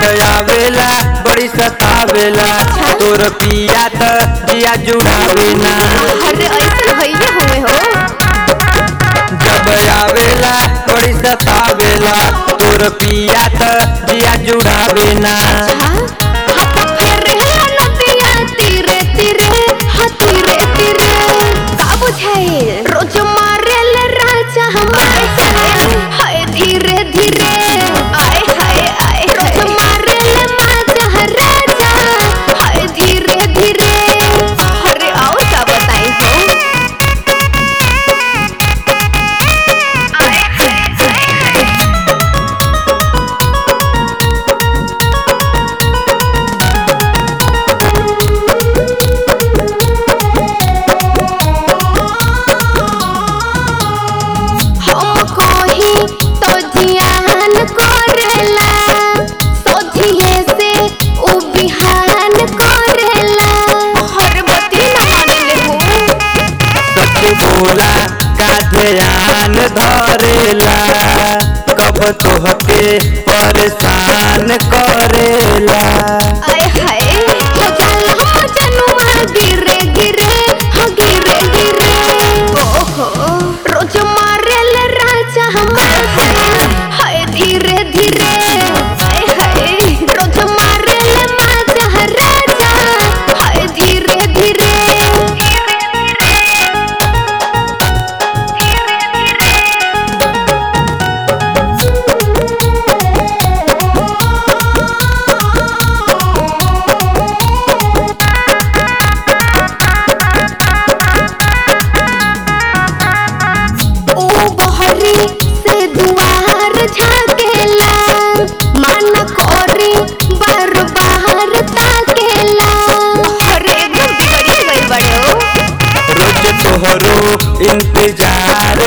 आवेला बड़ी सतावेला तोर पिया त जिया जुड़ावे ना अरे ऐसा भइले हुए हो जब आवेला बड़ी सतावेला तोर पिया त जिया जुड़ावे ना हाँ हाँ तो फिर है नदिया तीरे तीरे हाँ तीरे तीरे का बुझाए रोज मारेल राजा हमारे हाय धीरे धीरे आए हाय आए रोज मारेल माजा राजा हाय धीरे धीरे अरे आओ क्या बताई हो आए हाय हाय हाय हम कोही तो जियान करेला सोझिए से उ बिहान करेला हर बती न मानले हो सच बोला का ध्यान धरेला कब तोहके परेशान करेला आय हाय हो जाला हो जनुआ गिरे गिरे हो गिरे गिरे ओहो रोज मारेल राजा हमार हाय धीरे धीरे आय हाय रोज मारेल माजा राजा हाय धीरे धीरे ओ बहरी से दुआर झाकेला मन कोरी बार बाहर ताकेला अरे एकदम बिगड़ी गई बड़ो रोज तोहरो इंतजार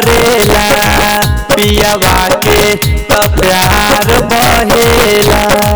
करेला पियावा के त प्यार बहेला